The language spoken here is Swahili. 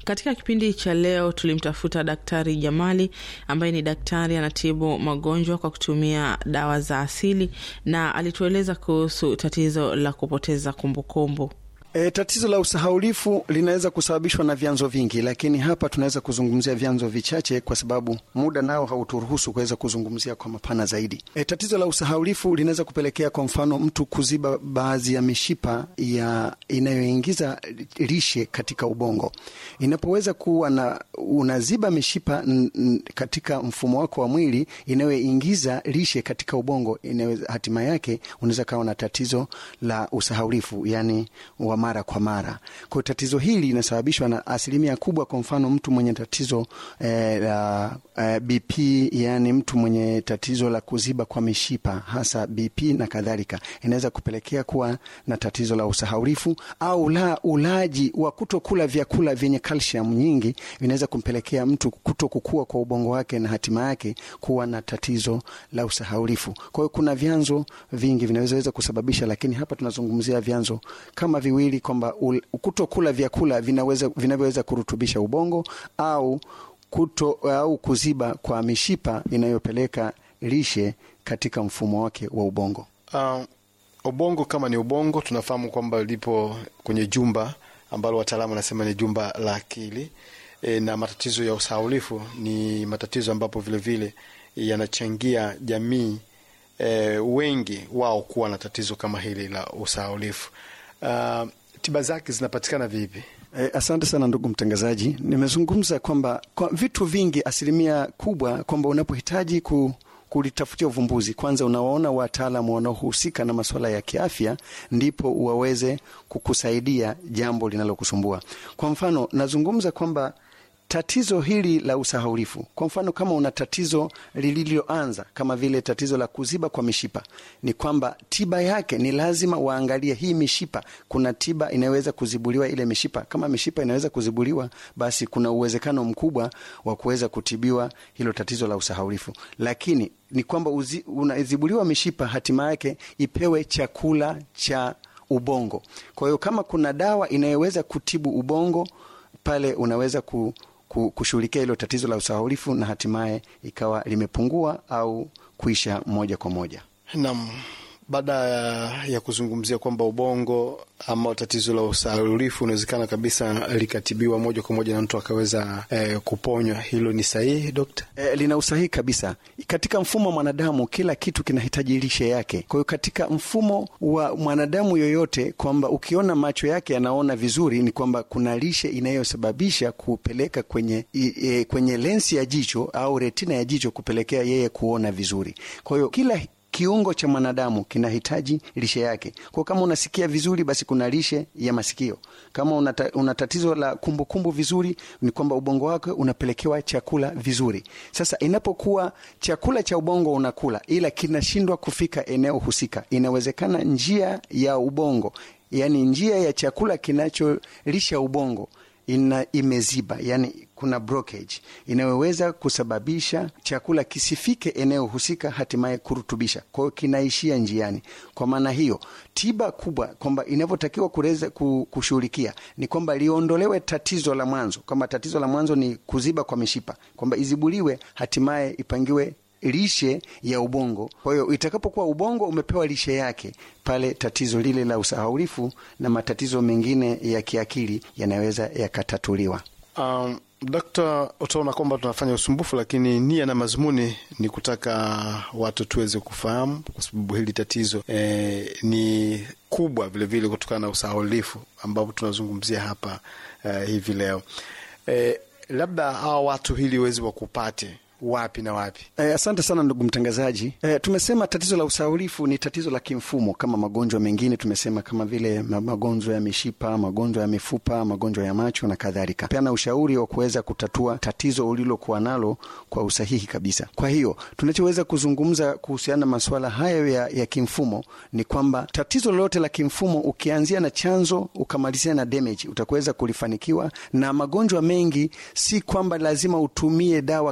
Katika kipindi cha leo tulimtafuta Daktari Jamali ambaye ni daktari anatibu magonjwa kwa kutumia dawa za asili, na alitueleza kuhusu tatizo la kupoteza kumbukumbu. E, tatizo la usahaulifu linaweza kusababishwa na vyanzo vingi, lakini hapa tunaweza kuzungumzia vyanzo vichache kwa sababu muda nao hauturuhusu kuweza kuzungumzia kwa mapana zaidi. E, tatizo la usahaulifu linaweza kupelekea kwa mfano mtu kuziba baadhi ya mishipa ya inayoingiza lishe katika ubongo. Inapoweza kuwa na unaziba mishipa n, n, katika mfumo wako wa mwili inayoingiza lishe katika ubongo, inaweza hatima yake unaweza kawa na tatizo la usahaulifu yani wa mara kwa mara. Kwa tatizo hili linasababishwa na asilimia kubwa, kwa mfano mtu mwenye tatizo eh, la eh, BP, yani mtu mwenye tatizo la kuziba kwa mishipa hasa BP na kadhalika, inaweza kupelekea kuwa na tatizo la usahaulifu, au la ulaji wa kutokula vyakula vyenye calcium nyingi vinaweza kumpelekea mtu kuto kukua kwa ubongo wake na hatima yake kuwa na tatizo la usahaulifu. Kwa hiyo kuna vyanzo vingi vinaweza kusababisha, lakini hapa tunazungumzia vyanzo kama viwili kwamba kutokula vyakula vinaweza vinavyoweza kurutubisha ubongo au kuto au kuziba kwa mishipa inayopeleka lishe katika mfumo wake wa ubongo. Uh, ubongo kama ni ubongo, tunafahamu kwamba lipo kwenye jumba ambalo wataalamu wanasema ni jumba la akili e, na matatizo ya usahaulifu ni matatizo ambapo vilevile yanachangia jamii e, wengi wao kuwa na tatizo kama hili la usahaulifu. Uh, tiba zake zinapatikana vipi? Eh, asante sana ndugu mtangazaji. Nimezungumza kwamba kwa vitu vingi, asilimia kubwa kwamba unapohitaji ku kulitafutia uvumbuzi, kwanza unawaona wataalamu wanaohusika na masuala ya kiafya, ndipo waweze kukusaidia jambo linalokusumbua. Kwa mfano, nazungumza kwamba tatizo hili la usahaulifu, kwa mfano, kama una tatizo lililoanza kama vile tatizo la kuziba kwa mishipa, ni kwamba tiba yake ni lazima waangalie hii mishipa. Kuna tiba inayoweza kuzibuliwa ile mishipa. Kama mishipa inaweza kuzibuliwa, basi kuna uwezekano mkubwa wa kuweza kutibiwa hilo tatizo la usahaulifu, lakini ni kwamba unazibuliwa mishipa, hatima yake ipewe chakula cha ubongo. Kwa hiyo kama kuna dawa inayoweza kutibu ubongo pale unaweza ku kushughulikia hilo tatizo la usahaulifu na hatimaye ikawa limepungua au kuisha moja kwa moja. Naam, baada ya kuzungumzia kwamba ubongo ama tatizo la usahaulifu unawezekana kabisa likatibiwa moja kwa moja na mtu akaweza eh, kuponywa, hilo ni sahihi dokta? E, lina usahihi kabisa. Katika mfumo wa mwanadamu kila kitu kinahitaji lishe yake. Kwa hiyo katika mfumo wa mwanadamu yoyote, kwamba ukiona macho yake yanaona vizuri, ni kwamba kuna lishe inayosababisha kupeleka kwenye, e, kwenye lensi ya jicho au retina ya jicho kupelekea yeye kuona vizuri. Kwa hiyo kila kiungo cha mwanadamu kinahitaji lishe yake. Kwa kama unasikia vizuri, basi kuna lishe ya masikio. Kama una, una tatizo la kumbukumbu kumbu vizuri, ni kwamba ubongo wake unapelekewa chakula vizuri. Sasa inapokuwa chakula cha ubongo unakula, ila kinashindwa kufika eneo husika, inawezekana njia ya ubongo, yani njia ya chakula kinacholisha ubongo ina imeziba, yani kuna blockage inayoweza kusababisha chakula kisifike eneo husika, hatimaye kurutubisha. Kwa hiyo kinaishia njiani. Kwa maana hiyo, tiba kubwa kwamba inavyotakiwa kuweza kushughulikia ni kwamba liondolewe tatizo la mwanzo, kwamba tatizo la mwanzo ni kuziba kwa mishipa, kwamba izibuliwe, hatimaye ipangiwe lishe ya ubongo. Kwa hiyo itakapokuwa ubongo umepewa lishe yake, pale tatizo lile la usahaulifu na matatizo mengine ya kiakili yanaweza yakatatuliwa. Um, Dokta, utaona kwamba tunafanya usumbufu, lakini nia na mazumuni ni kutaka watu tuweze kufahamu, kwa sababu hili tatizo eh, ni kubwa vilevile kutokana na usahaulifu ambapo tunazungumzia hapa eh, hivi leo eh, labda hawa watu hili wezi wakupate wapi na wapi? Eh, asante sana ndugu mtangazaji. Eh, tumesema tatizo la usahaulifu ni tatizo la kimfumo kama magonjwa mengine, tumesema kama vile magonjwa ya mishipa, magonjwa ya mifupa, magonjwa ya macho na kadhalika. Peana ushauri wa kuweza kutatua tatizo ulilokuwa nalo kwa usahihi kabisa. Kwa hiyo tunachoweza kuzungumza kuhusiana na masuala hayo ya, ya kimfumo ni kwamba tatizo lolote la kimfumo ukianzia na chanzo ukamalizia na damage, utakuweza kulifanikiwa. Na magonjwa mengi si kwamba lazima utumie dawa